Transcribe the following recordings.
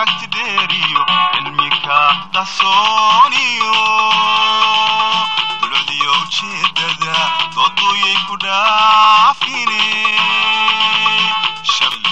aragti dheeriyo cilmika qarsooniyo dulcdiyo ujeedada dooduyay ku dhaafine shabli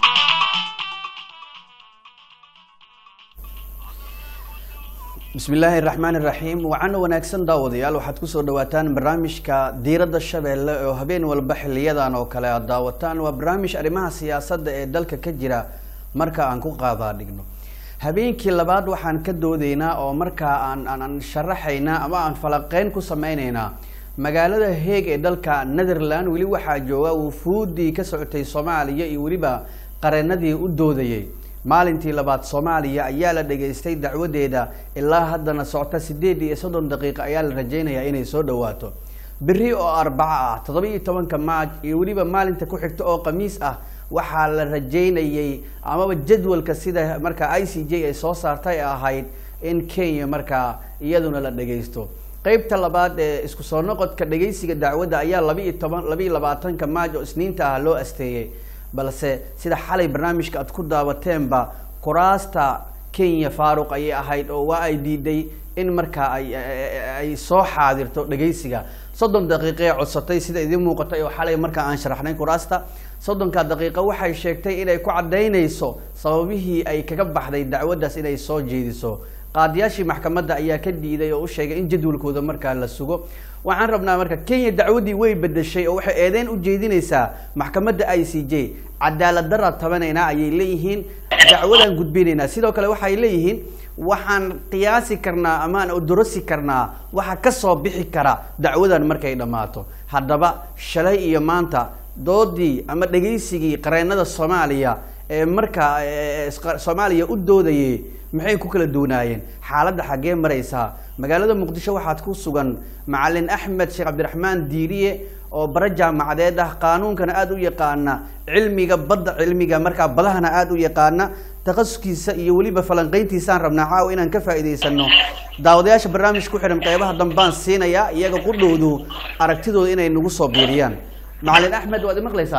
bismi illaahi raxmaan iraxiim wacana wanaagsan daawadayaal waxaad kusoo dhawaataan barnaamijka diiradda shabeelle oo habeen walba xiliyadan oo kale aad daawataan waa barnaamij arrimaha siyaasadda ee dalka ka jira marka aan ku qaadaa dhigno habeenkii labaad waxaan ka doodeynaa oo markaa aan aan sharaxaynaa ama aan falaqeyn ku sameyneynaa magaalada heeg ee dalka netherland weli waxaa jooga wufuudii ka socotay soomaaliya iyo weliba qareenadii u doodayay maalintii labaad soomaaliya ayaa la dhageystay dacwadeeda ilaa haddana socota sideed iyo soddon daqiiqa ayaa la rajeynayaa inay soo dhawaato beri oo arbaco ah toddoba iyo tobanka maaj iyo weliba maalinta ku xigta oo khamiis ah waxaa la rajeynayay amaba jadwalka sida markaa i c j ay soo saartay ahayd in kenya markaa iyaduna la dhagaysto qeybta labaad ee isku soo noqodka dhagaysiga dacwadda ayaa laba iyo toban laba iyo labaatanka maaj oo isniinta ah loo asteeyey balse sida xalay barnaamijka aad ku daabateenba kuraasta kenya faaruq ayay ahayd oo waa ay diiday in markaa ay ay soo xaadirto dhagaysiga soddon daqiiqee codsatay sida idiin muuqatay oo xalay markaa aan sharaxnay kuraasta soddonka daqiiqa waxay sheegtay inay ku caddaynayso sababihii ay kaga baxday dacwaddaas inay soo jeediso qaadiyaashii maxkamadda ayaa ka diiday oo u sheegay in jadwalkooda markaa la sugo waxaan rabnaa marka kenya dacwaddii way bedeshay oo waxay eedeyn u jeedinaysaa maxkamadda i c j cadaalad daraa tabanaynaa ayay leeyihiin dacwadaan gudbinaynaa sidoo kale waxay leeyihiin waxaan qiyaasi karnaa amaan odorosi karnaa waxa kasoo bixi kara dacwadan markay dhammaato haddaba shalay iyo maanta doodii ama dhegaysigii qareenada soomaaliya ee markaa soomaaliya u doodayay maxay ku kala duwanaayeen xaaladda xaggee maraysaa magaalada muqdisho waxaad ku sugan macalin axmed sheekh cabdiraxmaan diiriye oo bara jaamacadeed ah qaanuunkana aada u yaqaana cilmiga badda cilmiga markaa badahana aada u yaqaana takhasuskiisa iyo weliba falanqeyntiisaan rabnaa caawa inaan ka faa'iidaysano daawadayaasha barnaamijka ku xidhan qeybaha dambaan siinayaa iyaga qudhowdu aragtidooda inay nagu soo biiriyaan macalin axmed waad imaqlaysaa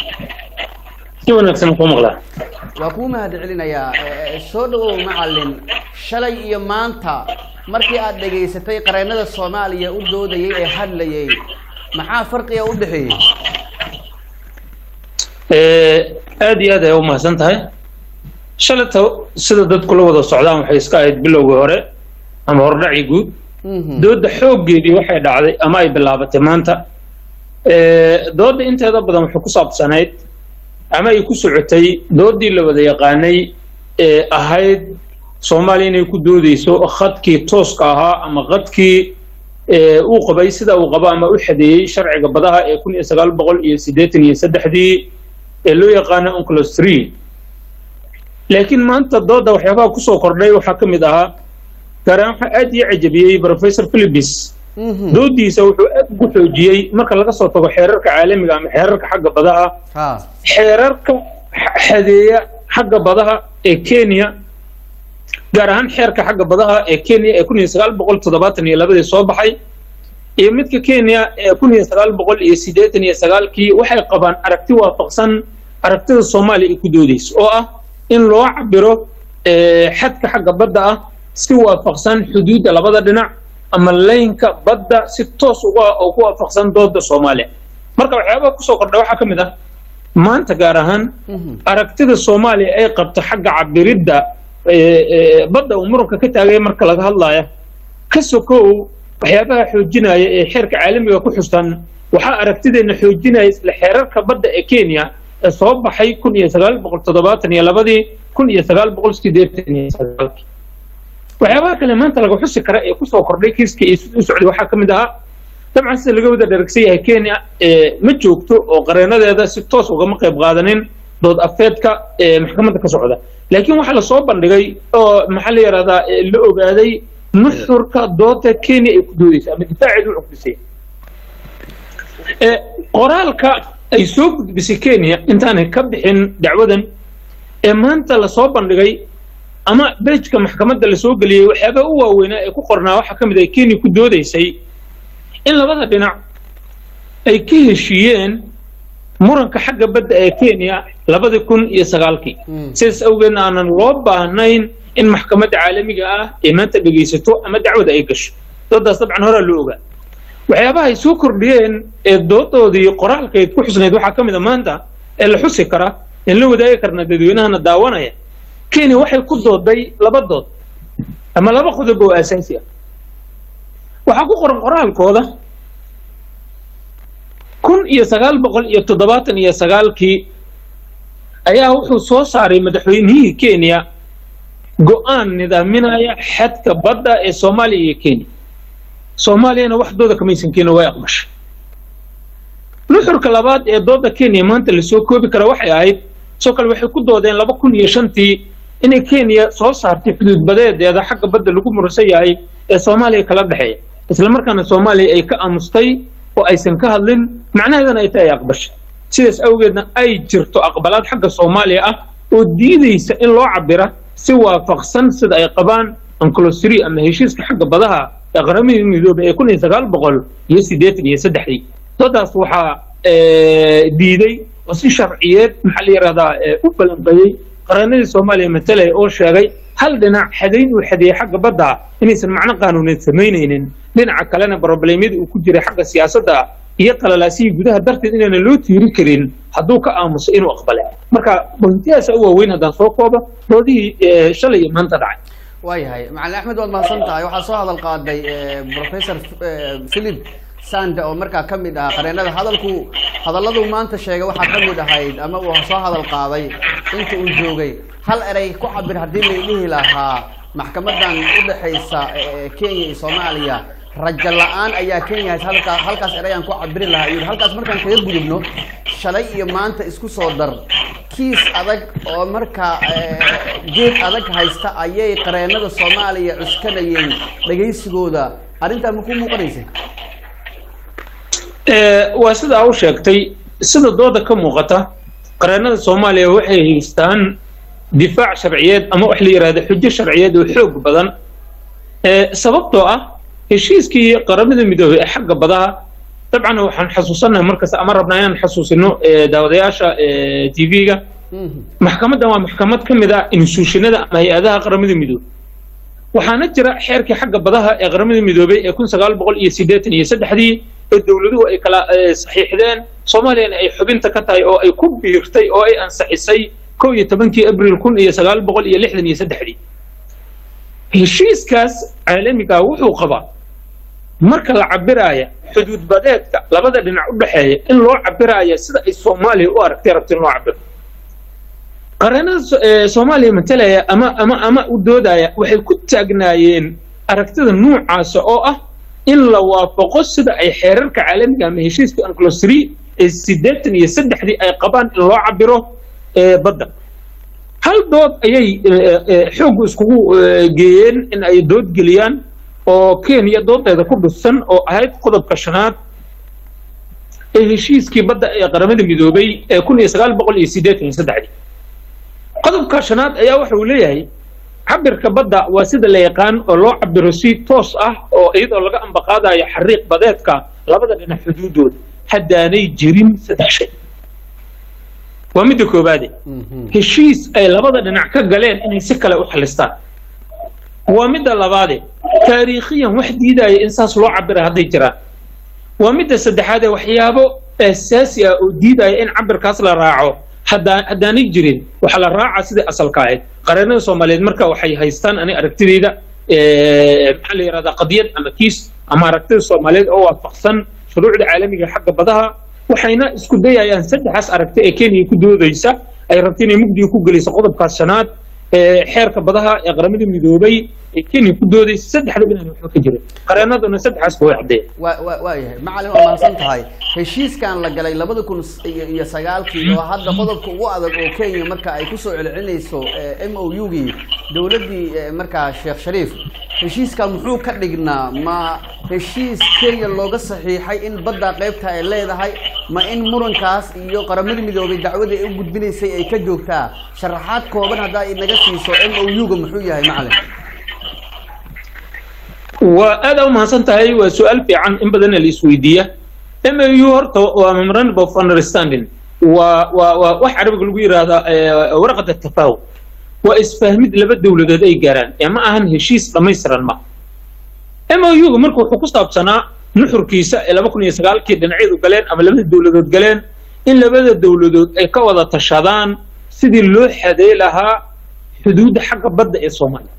si wanaagsan ku maqlaa waa kuu mahad celinayaa soo dhawow macalin shalay iyo maanta markii aad dhegaysatay qareenada soomaaliya u doodayay ee hadlayay maxaa farqiga u dhexeeyey aada iyo aad ay u mahadsan tahay shalayta sida dadku la wada socdaan waxay iska ahayd bilowgii hore ama hordhacii guud dooda xooggeedii waxay dhacday ama ay bilaabatay maanta dooda inteeda badan waxay ku saabsanayd ama ay ku socotay doodii la wada yaqaanay ee ahayd soomaaliya inay ku doodeyso khadkii tooska ahaa ama khadkii uu qabay sida uu qabo ama u xadeeyey sharciga badaha ee kun iyo sagaal boqol iyo siddeetan iyo saddexdii ee loo yaqaano unclos three laakiin maanta dooda waxyaabaha kusoo kordhay waxaa ka mid ahaa gaaraan waxaa aad ii cajabiyey professor philibis doodiisa wuxuu aad ugu xoojiyey marka laga soo tago xeerarka caalamiga ama xeerarka xagga badaha xeerarka xadeeya xagga badaha ee kenya gaar ahaan xeerka xagga badaha ee kenya ee kun iyo sagaal boqol toddobaatan iyo labadii soo baxay iyo midka kenya ee kun iyo sagaal boqol iyo siddeetan iyo sagaalkii waxay qabaan aragti waafaqsan aragtida soomaaliya ay ku doodeyso oo ah in loo cabiro xadka xagga badda ah si waafaqsan xuduudda labada dhinac ama laynka badda si toos uga oo ku waafaqsan dooda soomaaliya marka waxyaabaha kusoo kordha waxaa ka mid ah maanta gaar ahaan aragtida soomaaliya ay qabto xagga cabiridda badda uu muranka ka taagaya marka laga hadlaya ka sokow waxyaabaha xoojinaya ee xeerka caalamiga ku xustan waxaa aragtideenna xoojinaya isla xeerarka badda ee kenya ee soo baxay kun iyo sagaal boqol toddobaatan iyo labadii kun iyo sagaal boqol siddeetan iyo sagaalkii waxyaabaha kale maanta laga xusi kara ee kusoo kordhay kiiska iyo siduu socday waxaa ka mid ahaa dabcan sida laga wada dharagsan yahay kenya ma joogto oo qareenadeeda si toos ugama qayb qaadanin dood afeedka ee maxkamadda ka socda laakiin waxaa lasoo bandhigay oo maxaa la yidhahdaa la ogaaday nuxurka dooda kenya ay ku doodeysa ama difaaceedu u cugdisay qoraalka ay soo gudbisay kenya intaanay ka bixin dacwadan ee maanta lasoo bandhigay ama bejka maxkamadda lasoo geliyey waxyaabaha u waaweynaa ee ku qornaa waxaa ka mid ah kenya ku doodeysay in labada dhinac ay ka heshiiyeen muranka xagga badda ee kenya labadi kun iyo sagaalkii Mm. sidaas awgeedna aanan loo baahnayn in maxkamadda caalamiga ah ay maanta dhegaysato ama dacwada ay gasho doodaas dabcan horaa loo ogaa waxyaabaha ay soo kordhiyeen ee doodoodii qoraalkeed ku xusnayd waxaa ka mid a maanta ee la xusi kara in la wadaagi karna dadweynahana daawanaya kenya waxay ku dooday laba dood ama laba qodob oo aasaasi ah waxaa ku qoran qoraalkooda kun iyo sagaal boqol iyo toddobaatan iyo sagaalkii ayaa wuxuu soo saaray madaxweynihii kenya go-aan nidaaminaya xadka badda ee soomaaliya iyo kenya soomaaliyana wax dooda kamaysan keenin way aqbashay nuxurka labaad ee dooda kenya maanta lasoo koobi kara waxay ahayd soo kale waxay ku doodeen laba kun iyo shantii inay kenya soo saartay xuduud badeedeeda xagga badda lagu muransan yahay ee soomaaliya kala dhexeeya islamarkaana soomaaliya ay ka aamustay oo aysan ka hadlin macnaheedana ay tahay ay aqbashay sidaas awgeedna ay jirto aqbalaad xagga soomaaliya ah oo diidaysa in loo cabira si waafaqsan sida ay qabaan anclosri ama heshiiska xagga badaha ee qaramada midoobay ee kun iyo sagaal boqol iyo siddeetan iyo saddexdii doodaas waxaa eh, diiday oo si sharciyeed maxaa la yidhahdaa eh, u balanqeeyey qaranadii soomaaliya matalaya oo sheegay hal dhinac xadayn uu xadeeyey xagga badda inaysan macno qaanuuneed samaynaynin dhinaca kalena broblemyadii uu ku jiray xagga siyaasadda iyo qalalaasihii gudaha darteed inaana loo tiiri karin hadduu ka aamuso inuu aqbale marka bointiyaasa u waaweyn haddaan soo koobo doodihii eh, shalay iyo maanta dhacay waayahay macalin axmed waad mahadsan tahay waxaa soo hadal qaaday eh, professor eh, philip sande oo markaa ka mid ahaa qareenada hadalku hadalladuu maanta sheegay waxaa ka mid ahayd ama uu soo hadal qaaday inta uu joogay hal erey ku cabir haddii la dhihi lahaa maxkamadan u dhexaysa eh, kenya iyo soomaaliya rajo la-aan ayaa kenya hays halkaa halkaas ereyaan ku cabiri lahaa iyo halkaas markaan kaga gudubno shalay iyo maanta isku soo dar kiis adag oo markaa eh, geed adag haysta ayay qareenada soomaaliya cuskanayeen dhegaysigooda arrintaa ma ku muuqanaysa Eh, waa sida u sheegtay sida dooda ka muuqata qareennada soomaaliya waxay haystaan difaac sharciyeed ama wax la yidhahdo xujo sharciyeed oo xoog badan Eh, sababtoo ah heshiiskii qaramada midoobay ee xagga badaha dabcan waxaan xasuusanahay markas ama rabnaa inaan xasuusino eh, daawadayaasha t v-ga Mhm. maxkamaddan waa maxkamad ka mid ah instituushinada ama hay-adaha qaramada midoobay waxaana jira xeerkii xagga badaha ee qaramada midoobay ee kun sagaal boqol iyo siddeetan iyo saddexdii ee dowladuhu ay kala eh, saxiixdeen soomaaliyana ay xubinta ka tahay oo ay ku biirtay oo ay ansixisay kow iyo tobankii abril kun iyo sagaal boqol iyo lixdan iyo saddexdii heshiiskaas caalamiga wuxuu qabaa marka la cabiraaya xuduud badeedka labada dhinac u dhexeeya in loo cabiraaya sida ay soomaaliya u aragtay rabta in loo cabiro qareennada So- ee soomaaliya matalaya ama ama ama u doodaya waxay ku taagnaayeen aragtida nuucaasa oo ah in la waafaqo sida ay xeerarka caalamiga ama heshiiska anclosri ee siddeetan iyo saddexdii ay qabaan in loo cabiro ee badda hal dood ayay eh, eh, xoog iskugu eh, geeyeen in ay dood geliyaan oo kenya doodeeda ku dhisan oo ahayd qodobka shanaad ee heshiiskii badda ee qaramada midoobay ee kun iyo sagaal boqol iyo siddeetan iyo saddexdii qodobka shanaad ayaa waxa uu leeyahay cabirka badda waa sida la yaqaan oo loo cabiro si toos ah oo iyadoo laga ambaqaadayo xariiq badeedka labada dhinac xuduudooda haddaanay jirin saddex shay waa midda koobaade Mhm. heshiis ay labada dhinac ka galeen inay si kale u xalistaan waa midda labaade taariikhiyan wax diidaya in saas loo cabira hadday jiraan waa midda saddexaade waxyaabo asaasi ah oo diidaya in cabirkaas la raaco haddaa haddaanay jirin waxaa la raacaa sidai asalka ahayd qareennada soomaaliyeed marka waxay haystaan ani aragtidayda eh, maxaa la yidhahdaa qadiyad ama kiis ama aragtida soomaaliyeed oo waafaqsan shuruucda caalamiga ee xagga badaha waxayna isku dayayaan saddexaas aragti ee kenya ku doodaysa ay rabta inay mugdiga ku geliso qodobkaas shanaad ee xeerka badaha ee qaramada midoobay ee kenya ku doodaysa saddexdaba inaan waxba ka jirin qareennaduna saddexaas ba way caddeeyeen waa waa waayahay macalin waa mahadsan tahay heshiiskan la galay labada kun iyo iyo sagaalkii oo hadda qodobka ugu adag oo kenya marka ay kusoo celcelinayso m o u gii dowladdii eh, markaa sheekh shariif heshiiskan muxuu ka dhignaa ma heshiis kenya looga saxiixay in badda qaybta ay leedahay ma in murankaas iyo qaramada midoobay dacwadii ay u gudbinaysay ay ka joogtaa sharaxaad kooban haddaa inaga siiso m o u ga muxuu yahay macalin waa aad u mahadsan tahay waa su-aal fiican in badanna la isweydiiya m a u horta waa memorandum of understanding waa waa waa wax carabiga lagu yidhaahdaa eh, warqada tafaawud waa isfahmid laba dowladood ay gaaraan ee ma ahan heshiis dhammaystiran ma MOU-ga marka wuxuu ku saabsanaa nuxurkiisa ee laba kun iyo sagaalkii dhinacyadu galeen ama labada dowladood galeen in labada dowladood ay ka wada tashadaan sidii loo xaday lahaa xuduudda xagga badda ee soomaaliya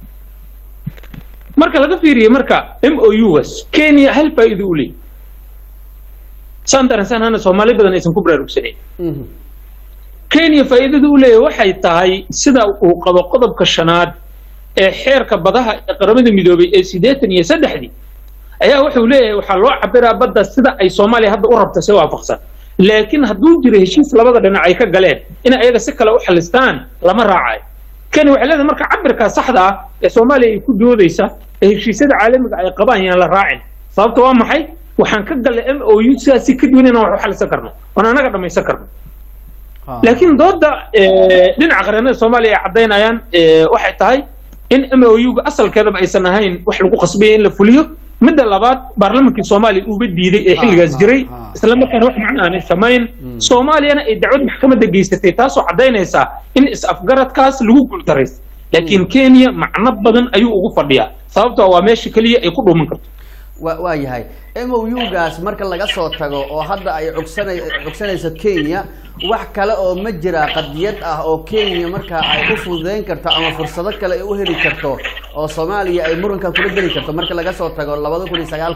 marka laga fiiriye marka MOU-gaas Kenya hal faa'iido u leeyahay saan dareensan hana Soomaali badan aysan ku baraarugsanayn Mhm. kenya faa'iidada u leeyahay waxay tahay sida uu qabo qodobka shanaad ee xeerka badaha ee qaramada midoobay ee siddeetan iyo saddexdii ayaa wuxuu leeyahay waxaa loo cabiraa badda sida ay soomaaliya hadda u rabta si waafaqsan laakiin hadduu jiro heshiis labada dhinac ay ka galeen in ayaga si kale u xalistaan lama raacayo kenya waxay leedahay marka cabirkaa saxda ah ee soomaaliya ay ku doodaysa ee heshiisyada caalamiga ay qabaan yaan la raacin sababta waa maxay waxaan ka gallay m o u sidaas si ka duwan inaan wax u xalisan karno oon anaga dhammaysan karno Ha. laakiin dooda eh, dhinaca qareennada soomaaliya ay caddaynayaan eh, waxay tahay in MOU-ga asalkeedaba aysan ahayn wax lagu qasbaya in la fuliyo midda labaad baarlamankii soomaaliya uuba diiday ee xilligaas ah, jiray ah. isla markaana wax macno aanay samayn soomaaliyana ay dacwad maxkamadda geysatay taasoo caddaynaysa in is-afgaradkaas lagu guuldaraysa laakiin kenya macno badan ayuu ugu fadhiyaa sababtoo waa meesha keliya ay ku dhuuman karto wa waa yahay MOU-gaas marka laga soo tago oo hadda ay cugsanay cugsanayso Kenya wax kale oo ma jira qadiyad ah oo Kenya marka ay u fududeyn karto ama fursado kale ay u heli karto oo Soomaaliya ay muranka kula geli karto marka laga soo tago 2009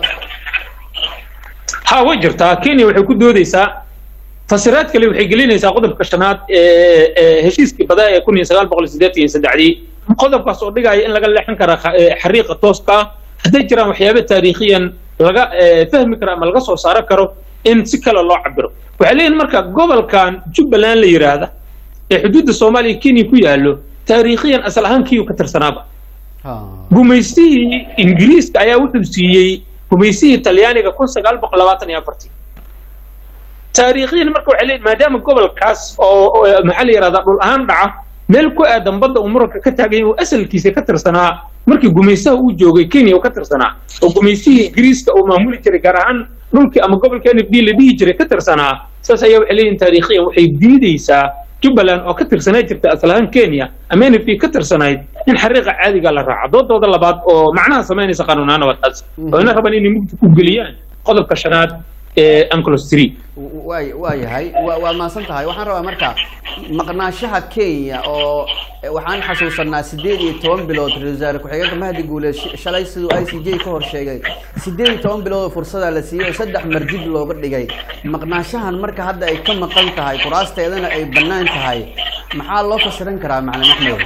ha way jirtaa kenya waxay ku doodeysaa fasiraad kale waxay gelinaysaa qodobka shanaad ee ee heshiiskii badaa ee kun iyo sagaal boqol siddeetan iyo saddexdii qodobkaas oo dhigaya in laga leexin kara kha- ee xariiqa tooska ah hadday jiraan waxyaabo taariikhiyan laga ee, fahmi karo ama laga soo saaro karo in si kale loo cabiro waxay leeyihin marka gobolkan jubbaland la yidhaahda ee xuduudda soomaaliya kenya ku yaallo taariikhiyan asal ahaan kiyu ka tirsanaaba ha gumaystihii ingiriiska ayaa wuxuu siiyey gumaystihii talyaaniga kun sagaal boqol labaatan iyo afartii taariikhiyan marka waxay leeyihin maadaama gobolkaas oo oo, maxaa la yidhahdaa dhul ahaan dhaca meel ku aadan badda uu muranka ka taagan yahay uu asalkiisa ka tirsanaa markii gumaystaha uu joogay kenya uu ka tirsanaa oo gumaystihii ingiriiska uu maamuli jiray gaar ahaan dhulkii ama gobolka n f d la dhihi jiray ka tirsanaa saas ayaa waxay leeyihin taariikhiyan waxay diideysaa jubbaland oo ka tirsanaa jirta asal ahaan kenya ama n f d ka tirsanayd in xariiqa caadiga la raaco doodooda labaad oo macnaha samaynaysa qanuunaana waa taas oo ina rabaan inay mugdi ku geliyaan qodobka shanaad ee anclos three waa waa yahay waa waa maasan tahay waxaan rabaa marka maqnaanshaha Kenya oo eh, waxaan xasuusanaa sideed iyo toban bilood ra-iisul wasaare ku-xigeenka Mahdi Guule sh- shalay siduu ICJ ka hor sheegay sideed iyo toban bilood oo fursada la siiyay oo saddex mar dib looga dhigay maqnaanshahan marka hadda ay ka maqan tahay kuraasteedana ay bannaan tahay maxaa loo fasiran karaa macalin Axmed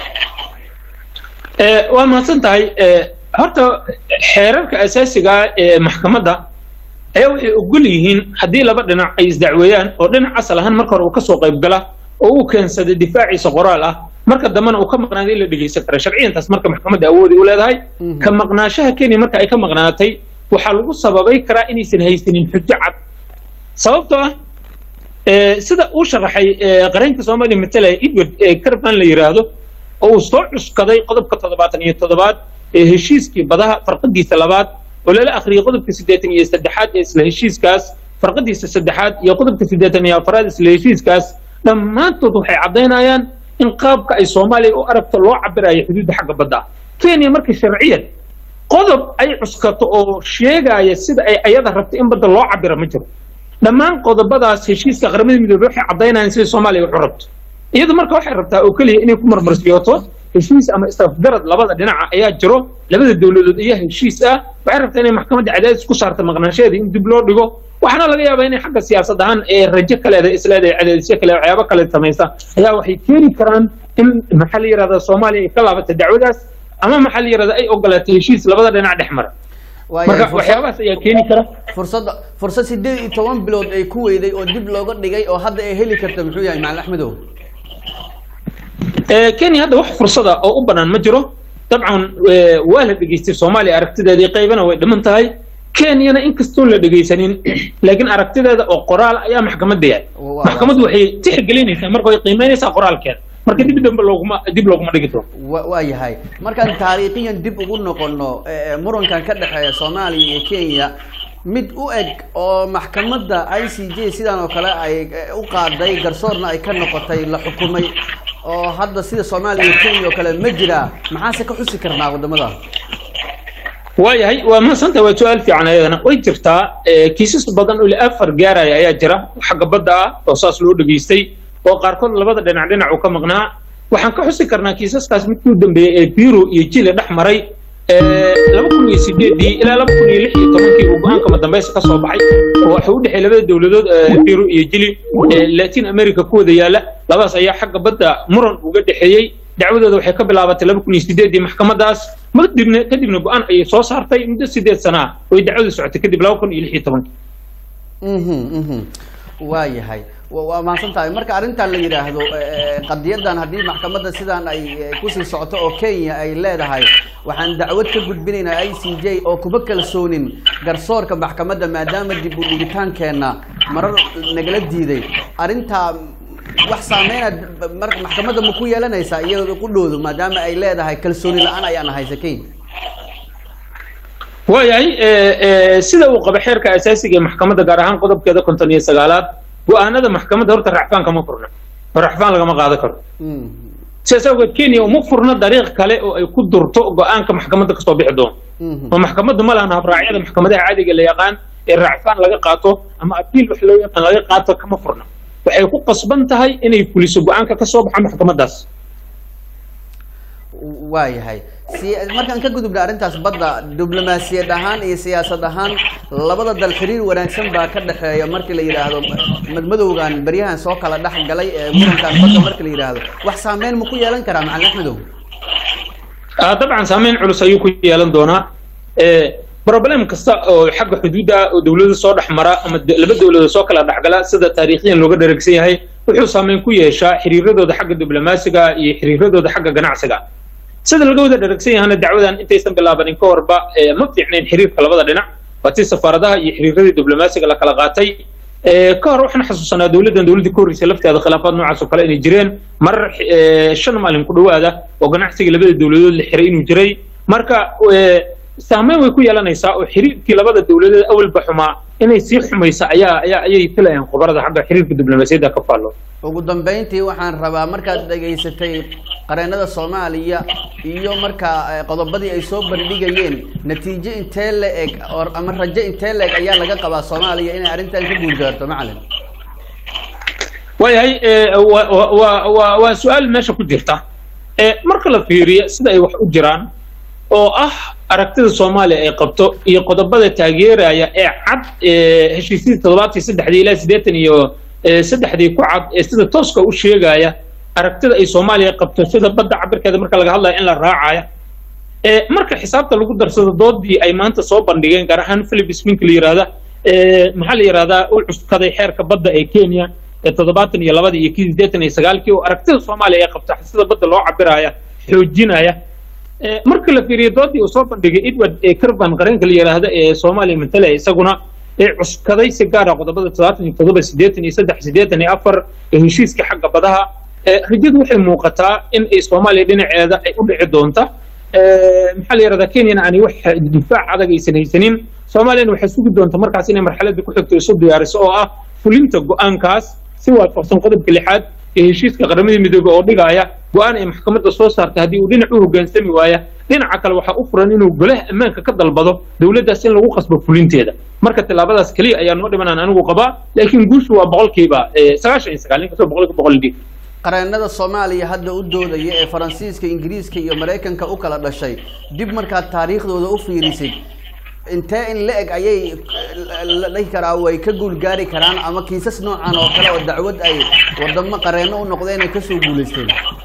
Eh, waa mahadsan tahay Eh, horta xeerarka asaasiga ah ee maxkamadda ayaa waxay ogol yihiin haddii laba dhinac ay isdacweeyaan oo dhinac asal ahaan marka hore uu kasoo qayb gala oo uu keensaday difaaciisa qoraal ah marka dambena uu ka maqnaaday in la dhegeysan kara sharciyantaas marka maxkamadda awoodi u leedahay Mhm. ka maqnaanshaha kenya marka ay ka maqnaatay waxaa lagu sababay karaa inaysan haysanin xujo cad sababtoo ah eh, sida uu sharaxay eh, qareenka soomaaliya matalaya edward eh, carban la yidhaahdo oo uu soo cuskaday qodobka toddobaatan iyo toddobaad ee heshiiskii badaha farqadiisa labaad oo lala akhriyay qodobka siddeetan iyo saddexaad ee isla heshiiskaas farqadiisa saddexaad iyo qodobka siddeetan iyo afraad isla heshiiskaas dhammaantood waxay caddaynayaan in qaabka ay soomaaliya u aragto loo cabirayo xuduudda xagga badda ah kenya marka sharciyan qodob ay cuskato oo sheegaya sida ay ayada rabto in badda loo cabira ma jiro dhammaan qodobadaas heshiiska qaramada midoobey waxay caddaynayaan sida soomaaliya wax u rabto iyadu marka waxay rabtaa oo keliya inay ku marmarsiyooto heshiis ama isafgarad labada dhinaca ayaa jiro labada dowladood ayaa heshiis ah waxay rabtaa inay maxkamadda cadaadis ku saarta maqnaanshaheeda in dib loo dhigo waxaana laga yaabaa inay xagga siyaasad ahaan ee rajo kaleeda isleedahay cadaadisyo kale waxyaabo kale samaysa ayaa waxay keeni karaan in maxaa la yidhahdaa soomaaliya ay ka laabato dacwadaas ama maxaa la yidhahdaa ay ogolaatay heshiis labada dhinac dhex mara marka waxyaabahaas ayaa keeni kara fursadda fursad sideed iyo toban bilood ay ku weyday oo dib looga dhigay oo hadda ay heli karta muxuu yahay macalin axmedow Eh, kenya hadda wax fursada oo u bannaan ma jiro dabcan eh, waa la dhegeystay soomaaliya aragtideedii qaybana way dhiman tahay kenyana inkastoon la dhegeysanin laakiin aragtideeda oo qoraal ayaa maxkamadda yahay Waa- maxkamaddu waxay tixgelinaysaa marka way qiimeynaysaa qoraalkeeda marka dib dambe looguma dib looguma dhigi doono wa waa yahay markaan taariikhiyan dib ugu noqono eh, murankan ka dhexeeya soomaaliya iyo kenya mid u eg oo maxkamadda i c j sidan oo kale ay eh, u qaaday garsoorna ay ka noqotay la xukumay oo hadda sida soomaaliya iyo kenya oo kale ma jiraa maxaase ka xusi karnaa wadamada waayahay waa mahadsanta waa su-aal fiican ayadana way jirtaa eh, kiisas badan oo ilaa afar gaaraya ayaa jira oo xagga badda ah oo saas loo dhageystay oo qaarkood labada dhinac dhinac uu ka maqnaa waxaan ka xusi karnaa kiisaskaas midkii u dambeeyey ee biro iyo jile dhex maray eh, laba kun iyo sideedii ilaa laba kun iyo lix iyo tobankii uu go-aanka madambeysa ka soo baxay oo waxa u dhexeey labada dowladood eh, biro iyo jili ee latin america ku wada yaala labadaas ayaa xagga badda muran uga dhexeeyey dacwadooda waxay ka bilaabatay laba kun iyo sideedii maxkamadaas kadibna kadibna go-aan ayay soo saartay muddo sideed sana ah oo ay dacwadu socotay kadib laba kun iyo lix iyo tobankii mhm mhm waa yahay wa- waa mahadsan tahay marka arrintan la yidhaahdo eh, qadiyadan haddii maxkamadda sidan ay eh, kusii socoto oo kenya ay leedahay waxaan dacwad ka gudbinaynaa i c j oo kuma kalsoonin garsoorka maxkamadda maadaama dib u dhigitaankeenna marar nagala diiday arrintaa wax saameynaad mar maxkamadda ma ku yeelanaysaa iyadoo qudhoodu maadaama ay leedahay kalsooni la-aan ayaana haysa kenya waayahay eh, eh, sida uu qaba xeerka asaasiga ee maxkamadda gaar ahaan qodobkeeda konton iyo sagaalaad go-aanada maxkamadda horta racfaan kama furna oo racfaan lagama qaadan karo Mhm. sidaas awgeed kenya uma furna dariiq kale oo ay ku durto go-aanka maxkamadda kasoo bixi doono Mhm. oo maxkamaddu ma lahan habraacyada maxkamadaha caadiga la yaqaan ee racfaan laga qaato ama abiil wax loo yaqaan laga qaato kama furna waxay ku qasban tahay inay fuliso go-aanka kasoo baxa maxkamaddaas waa yahay si markaan ka gudubna arrintaas badda diblomaasiyad ahaan iyo siyaasad ahaan labada dal xiriir wanaagsan baa ka dhexeeya markii la yidhaahdo madmadowgan beryahan soo kala dhex galay ee murankan badda markii la yidhaahdo wax saameyn ma ku yeelan karaa macalin axmedow Ah, dabcan saameyn culus ayuu ku yeelan doonaa Eh, problem kasta oo xagga xuduudda ah oo dowlada soo dhex mara ama de- laba dowladood soo kala dhexgala sida taariikhiyan looga dharagsan yahay wuxuu saameyn ku yeeshaa xiriiradooda xagga diblomaasiga iyo xiriiradooda xagga ganacsiga sida laga wada dharagsan yahana dacwadan intaysan bilaabanin ka horba eh, ma fiicnayn xiriirka labada dhinac waa tii safaaradaha iyo xiriiradii diblomaasiga la kala qaatay Eh, ka hor waxaan xasuusanaa dowladdan dowladdii ka horreysay lafteeda khilaafaad noocaas oo kale inay jireen marar eh, shan maalin ku dhowaada oo ganacsiga labada dowladood la xiray inuu jiray marka eh, saameyn way ku yeelanaysaa oo xiriirkii labada dowladood awalba xumaa inay sii xumaysa ayaa ayaa ayay filayaan khubarada xagga xiriirka diblomaasiyadda ka faallo ugu dambeyntii waxaan rabaa markaad dhegaysatay qareenada soomaaliya iyo markaa eh, qodobadii ay soo bandhigayeen natiijo intee la eg or- ama rajo intee la eg ayaa laga qabaa soomaaliya inay arrintan ka guulgaarto macalin waayahay eh, wa- wa- wa- wa- waa su-aal meesha ku jirta Eh, marka la fiiriyo sida ay wax u jiraan oo ah aragtida soomaaliya ay qabto iyo qodobada taageeraya ee cad ee heshiisyadii toddobaadkii saddexdii ilaa siddeetan iyo eh, saddexdii ku cad ee sida tooska u sheegaya aragtida ay soomaaliya qabto sida badda cabirkeeda marka laga hadlayo in la raacaya Eh, marka xisaabta lagu darsado doodii ay maanta soo bandhigeen gaar ahaan philip smink la yihahda eh, maxaa la yihahdaa u cuskaday xeerka badda ee kenya ee toddobaatan iyo labadii iyo kii siddeetan iyo sagaalkii oo aragtida soomaaliya ay qabta sida badda loo cabiraya xoojinaya Eh, marka la fiiriyo doodii uu soo bandhigay edward eh, carvan qareenka la yidhaahda ee soomaaliya matalaya isaguna ee cuskaday si gaara qodobada toddobaatan iyo toddoba siddeetan iyo saddex siddeetan iyo afar ee heshiiska xagga badaha Eh, rajadu waxay muuqataa in ay soomaaliya dhinaceeda ay u dhici doonta Eh, maxaa la yidhahdaa kenyana aanay wax difaac adag aysan haysanin soomaaliyana waxay sugi doonta markaas inay marxaladda ku xigto isu diyaariso oo ah fulinta go-aankaas si waafaqsan qodobka lixaad ee heshiiska qaramada midoobey oo dhigaya go-aan ay maxkamadda soo saartay haddii uu dhinac u hoggaansami waaya dhinaca kale waxaa u furan inuu golaha ammaanka ka dalbado dowladdaas in lagu qasbo fulinteeda marka tallaabadaas keliya ayaa noo dhimanaan anigu qabaa laakiin guushu waa boqolkiiba eh, sagaashan iyo sagaal inkastoo boqolkiiba boqol dhig qareenada soomaaliya hadda u doodaya ee faransiiska ingiriiska iyo maraykanka u kala dhashay dib markaad taariikhdooda u fiirisid intee in la eg ayay la dhihi karaa way ka guulgaari karaan ama kiisas noocan oo kale oo dacwad ay wadamo qareeno u noqdeen ay kasoo guulaysteen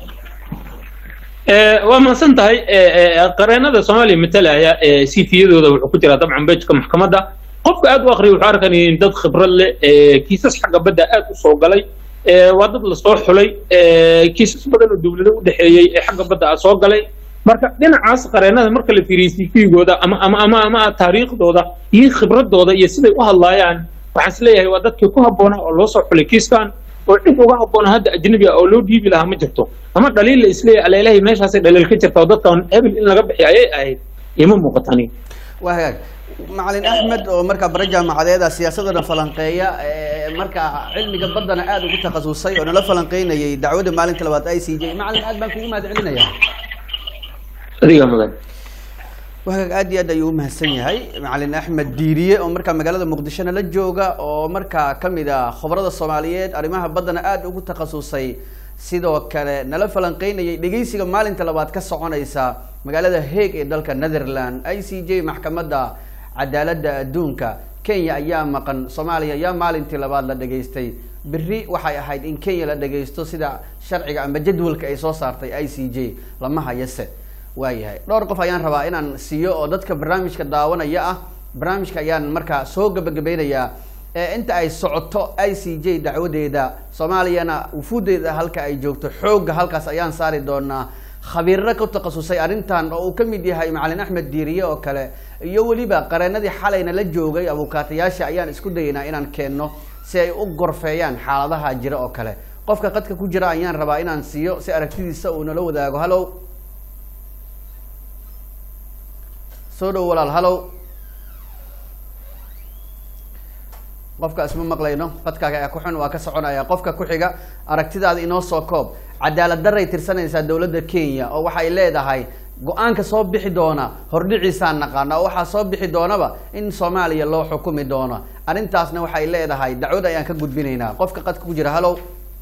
Eh, waa mahadsan tahay eh, eh, qareenada soomaaliya matalaya eh, cv-yadooda wuxuu ku jiraa dabcan bejka maxkamadda qofka aad u akriya wuxuu arkanaya in dad khibrad leh eh, kiisas xagga badda aad u soo galay eh, waa dad lasoo xulay eh, kiisas badan oo dowlado u dhexeeyey ee xagga badda ah soo galay marka dhinacaas qareenada marka la fiiriyo cv-gooda ama ama ama ama taariikhdooda iyo khibradooda iyo siday u hadlaayaan waxaan is leeyahay waa dadkii ku habboonaa oo loo soo xulay kiiskan oo cid uga habboona hadda ajnabi ah oo loo dhiibi lahaa ma jirto ama dhaliil la isleeyahay aleelahay meeshaasay dhaliil ka jirta oo dadkan hebel in laga bixiyo ayay ahayd ima muuqatani waa hagaag macalin axmed oo markaa bare jaamacadeeda siyaasadana falanqeeya ee markaa cilmiga baddana aada ugu takhasusay oo nala falanqeynayay dacwadda maalinta labaad i c j macalin aad baan kugu mahad celinaya adiga mudan wagaag aad iyo aad ayuu umahadsan yahay macalin axmed diiriye oo markaa magaalada muqdishona la jooga oo markaa kamid ah khobrada soomaaliyeed arrimaha baddana aada ugu takhasusay sidoo kale nala falanqeynayay dhegeysiga maalinta labaad ka soconaysa magaalada hague ee dalka netherland i c j maxkamadda cadaaladda adduunka kenya ayaa maqan soomaaliya ayaa maalintii labaad la dhageystay berri waxay ahayd in kenya la dhageysto sida sharciga ama jadwalka ay soo saartay i c j lama hayase waayahay dhowr qof ayaan rabaa inaan siiyo oo dadka barnaamijka daawanaya ah barnaamijka ayaan markaa soo gabagabeynayaa ee inta ay socoto i c j dacwadeeda soomaaliyana wufuudeeda halka ay joogto xoogga halkaas ayaan saari doonaa khabiirro ku takhasusay arrintan oo uu ka mid yahay macalin axmed diiriye oo kale iyo weliba qareenadii xalayna la joogay abukaatayaasha ayaan isku dayaynaa inaan keenno si ay u gorfeeyaan xaaladaha jira oo kale qofka qadka ku jira ayaan rabaa inaan siiyo si aragtidiisa uu nala wadaago hallow soo dhow walaal hallow qofka isma maqlayno qadkaaga ayaa ku xun waa ka soconaya qofka ku xiga aragtidaada inoo soo koob cadaalad daray tirsanaysaa dowladda kenya oo waxay leedahay go-aanka soo bixi doona hordhiciisaan naqaana oo waxaa soo bixi doonaba in soomaaliya loo xukumi doono arrintaasna waxay leedahay dacwad ayaan ka gudbinaynaa qofka qadka ku jira hallow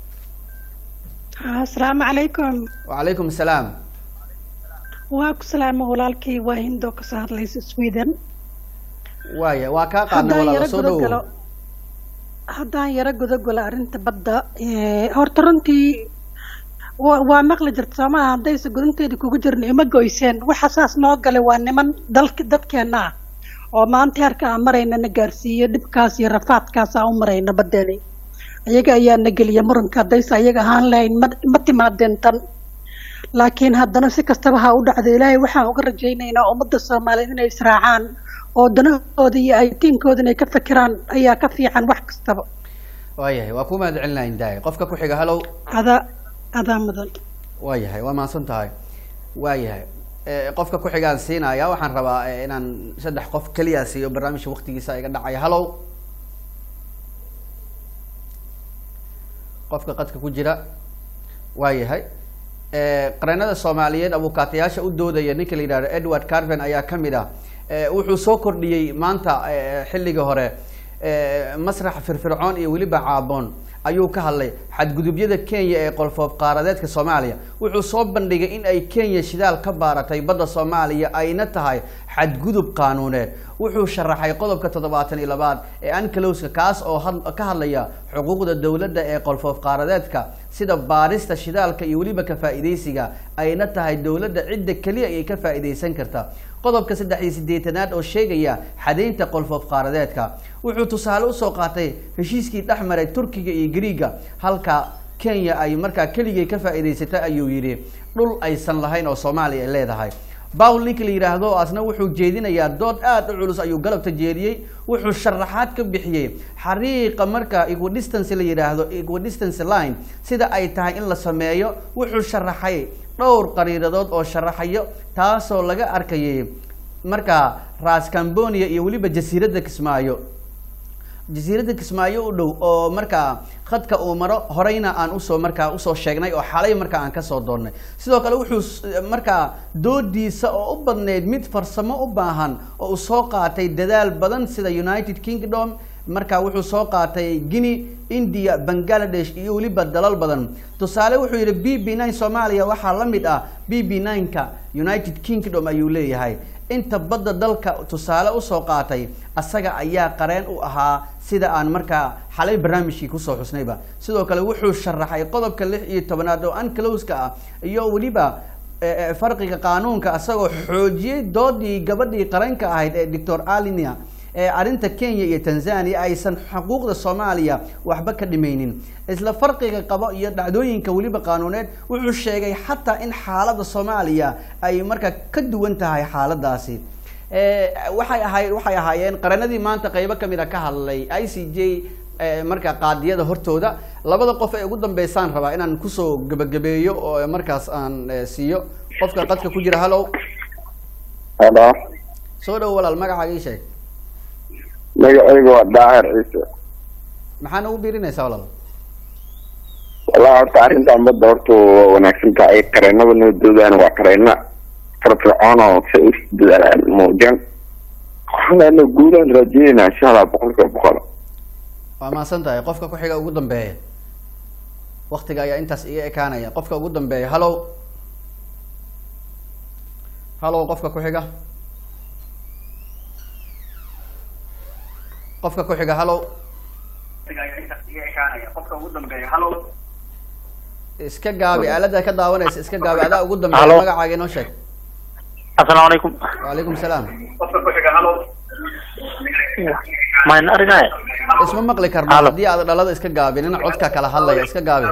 asalaamu calaykum wacalaykum asalaam waa ku salaama walaalkay waa hindoo kasoo hadlaysa sweden waaya waa kaa qaadna haddaan walaal yaro soo dhowo gudagalo haddaan yaro gudagalo arrinta badda eh, horta runtii wa waa maqli jirta soomaha haddaysa gudunteeda kugu jirna ima goyseen waxa saas noo galay waa niman dalka dadkeena ah oo maanta heerka aan marayna na gaarsiiyo dhibkaas iyo rafaadkaas aan u marayna badeeni iyaga ayaa na geliya muranka haddaysa iyaga ahaan lahayn ma ma timaadeen tan laakiin haddana si kastaba ha u dhacdo ilaahay waxaan uga rajaynaynaa ummadda soomaaliyeed inay israacaan oo danahooda iyo aytiinkooda inay ka fikiraan ayaa ka fiican wax kastaba waayahay waa ku mahad celinaya indaay qofka ku xiga hallow adaa adaa mudan waayahay waa mahadsan tahay waayahay Eh, qofka ku xigaan siinaya waxaan rabaa eh, inaan saddex qof keliya siiyo barnaamijka waktigiisa iga dhacaya hallow qofka qadka ku jira waayahay Eh, qareenada soomaaliyeed abukaatayaasha u doodaya ninka la yidhahdo edward carven ayaa kamid ah Eh, wuxuu soo kordhiyey maanta eh, xilligii hore eh, masrax firfircoon iyo weliba caaboon ayuu ka hadlay xadgudubyada kenya ee qolfoof qaaradeedka soomaaliya wuxuu soo bandhigay in ay kenya shidaal ka baaratay badda soomaaliya ayna tahay xadgudub qaanuuneed wuxuu sharaxay qodobka toddobaatan iyo labaad ee anclowska kaas oo had- ka hadlaya xuquuqda dowladda ee qolfoof qaaradeedka sida baarista shidaalka iyo weliba ka faa'iidaysiga ayna tahay dowladda cidda keliya ay ka faa'iidaysan karta qodobka saddex iyo siddeetanaad oo sheegaya xadaynta qolfoof qaaradeedka wuxuu tusaale usoo qaatay heshiiskii dhex maray turkiga iyo griiga halka kenya ay markaa keligay ka faa'iidaysatay ayuu yidhi dhul aysan lahayn oo soomaaliya ay leedahay bawl ninka la yidhaahdo asna wuxuu jeedinayaa dood aad u culus ayuu galabta jeediyey wuxuu sharaxaad ka bixiyey xariiqa marka equidistance la yidhaahdo equidistance line sida ay tahay in la sameeyo wuxuu sharaxay dhowr qariiradood oo sharaxayo taasoo laga arkayay markaa ras cambonia iyo weliba jasiiradda kismaayo jasiiradda kismaayo u dhow oo markaa khadka uu maro horeyna aan usoo markaa usoo sheegnay oo xalay markaa aan kasoo doonnay sidoo kale wuxuu s- markaa doodiisa oo u badneyd mid farsamo u baahan oo uu soo qaatay dadaal badan sida united kingdom marka wuxuu soo qaatay guinea india bangladesh iyo weliba dalal badan tusaale wuxuu yidhi b b nine soomaaliya waxaa la mid ah b b nine-ka united kingdom ayuu leeyahay inta badda dalka tusaale usoo qaatay asaga ayaa qareen u ahaa sida aan markaa xalay barnaamijkii kusoo xusnayba sidoo kale wuxuu sharaxay qodobka lix iyo tobanaad oo anclowska ah iyo weliba eh, eh, farqiga qaanuunka asagoo xoojiyey doodii gabadhii qaranka ahayd ee doctor alinia ee arrinta kenya iyo tanzania aysan xuquuqda soomaaliya waxba ka dhimaynin isla farqiga qabo iyo dhacdooyinka weliba qaanuuneed wuxuu sheegay xataa in xaaladda soomaaliya ay markaa ka duwan tahay xaaladaasi Eh, waxay ahay waxay ahaayeen qaranadii maanta qeybo kamid a ka hadlay i c j eh, markaa qaadiyada hortooda labada qof ee ugu dambeysaan rabaa inaan kusoo gebagabeeyo oo markaas aan eh, siiyo qofka qadka ku jira hallow halo soo dhow walaal magacaaga ii sheeg magacayga waa daahir ciise maxaana ugu biirinaysaa walaal wallahi horta arrintan badda horta waa wanaagsan tahay qareenada noo doodaan waa qareena firfircoon oo si u dadaalaan muujin waxaana guulaan raajinayna insha allah boqolkiiba boqol waa mahadsan tahay qofka ku xiga ugu dambeeya waktiga ayaa intaas iga ekaanaya qofka ugu dambeeya hallow hallow qofka ku xiga qofka ku xiga hallow iska gaabi aalada ka daawanaysa iska gaabi adaa ugu dambeeya Hallo. magacaaga inoo sheeg asalaamu calaykum waalaykum salaam mayn arigay isma maqli karno Hallo. haddii aad dhalada iska gaabinin codka kala hadlaya iska gaabi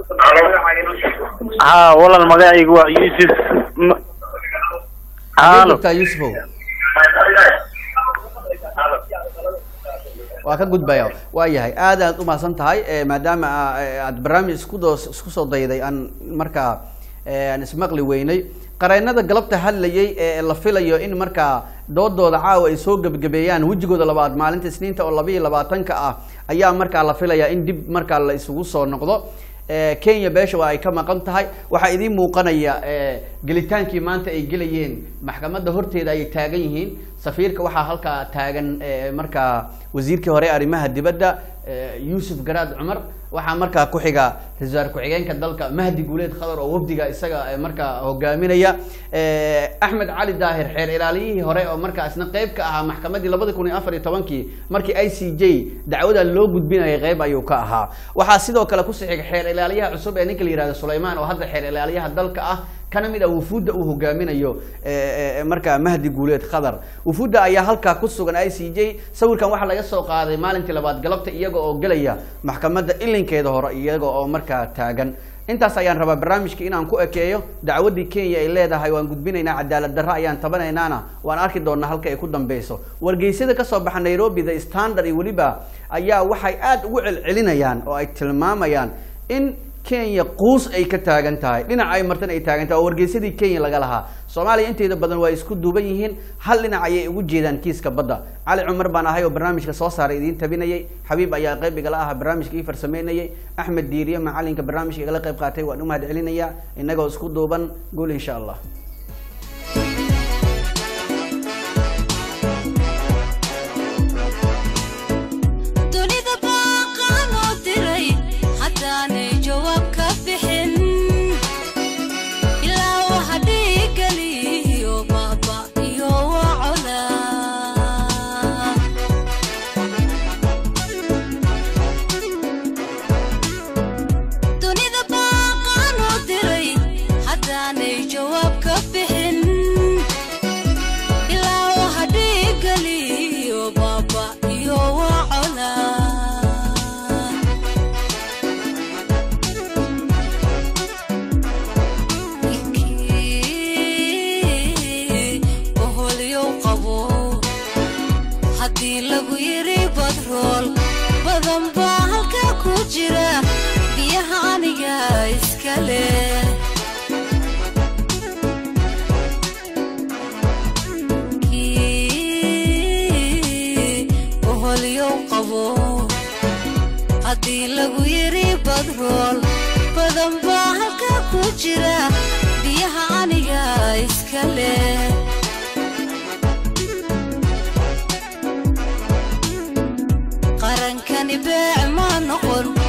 haa walaal magacaygu waa yuusuf M- Xagee halo joogtaa yuusufow waa ka gudbaya waa yahay aad aad umahadsan tahay eh, maadaama aa- eh, aad barnaamij isku doo isku soo dayday aan markaa eh, aan ismaqli weynay qareenada galabta hadlayay ee la filayo in markaa doodooda caawa ay soo gebagabeeyaan wejigooda labaad maalinta isniinta oo laba iyo labaatanka ah ayaa markaa la filayaa in dib markaa la isugu soo noqdo Eh, kenya beesha waa ay ka maqan tahay waxaa idiin muuqanaya eh, gelitaankii maanta ay gelayeen maxkamadda horteeda ayay taagan yihiin safiirka waxaa halkaa taagan eh, markaa wasiirkii hore arrimaha dibadda eh, yuusuf garaad cumar waxaa markaa ku xiga ra-iisul wasaare ku-xigeenka dalka mahdi guuleed khadar oo wafdiga isaga eh, markaa hogaaminaya Eh, axmed cali daahir xeer ilaaliyihii hore oo markaa isna qeyb ka ahaa maxkamaddii labadi kun iyo afar iyo tobankii markii i c j dacwadan loo gudbinayay qeyb ayuu ka ahaa waxaa sidoo kale ku sixiga xeer ilaaliyaha cusub ee ninka la yihahdo sulaymaan oo hadda xeer ilaaliyaha dalka ah kana mid ah wufuudda uu hogaaminayo eh, eh, markaa mahdi guuleed khadar wufuudda ayaa halkaa ku sugan i c j sawirkan waxaa laga soo qaaday maalintii labaad galabta iyaga oo gelaya maxkamadda ilinkeeda hore iyaga oo markaa taagan intaas ayaan rabaa barnaamijka inaan ku ekeeyo dacwaddii kenya ay leedahay waan gudbinaynaa cadaalad darro ayaan tabanaynaana waan arki doonaa halka ay ku dambeyso wargeysyada kasoo baxa nairobi the standard iyo weliba ayaa waxay aad ugu celcelinayaan oo ay tilmaamayaan in kenya quus ay ka taagan tahay dhinac ay martan ay taagan tahay oo wargeysadii kenya laga lahaa soomaaliya inteeda badan waa isku duuban yihiin hal dhinac ayay ugu jeedaan kiiska badda cali cumar baan ahay oo barnaamijka soo saaray idiin tabinayay xabiib ayaa qayb igala ahaa barnaamijka ii farsameynayay axmed diiriye macalinka barnaamijka igala qayb qaatay waan u mahad celinayaa innagoo isku duuban guul insha allah dunida baaqaan oo diray haddaanay jawaab ka bixin ilaa waxa dhiigaliyo baaba iyo wacola dunida baaqaan oo diray haddaanay jawaab ka bixin ilaa waxa dhiigaliyo baaba iyo wacola oholyow qabo haddii lagu yiri badrool badan baa halka ku jira biyaha aniga iska leh oholyow qabo haddii lagu yiri badrool badan baa halka ku jira biyaha aniga iska leh qarankani beec ma noqon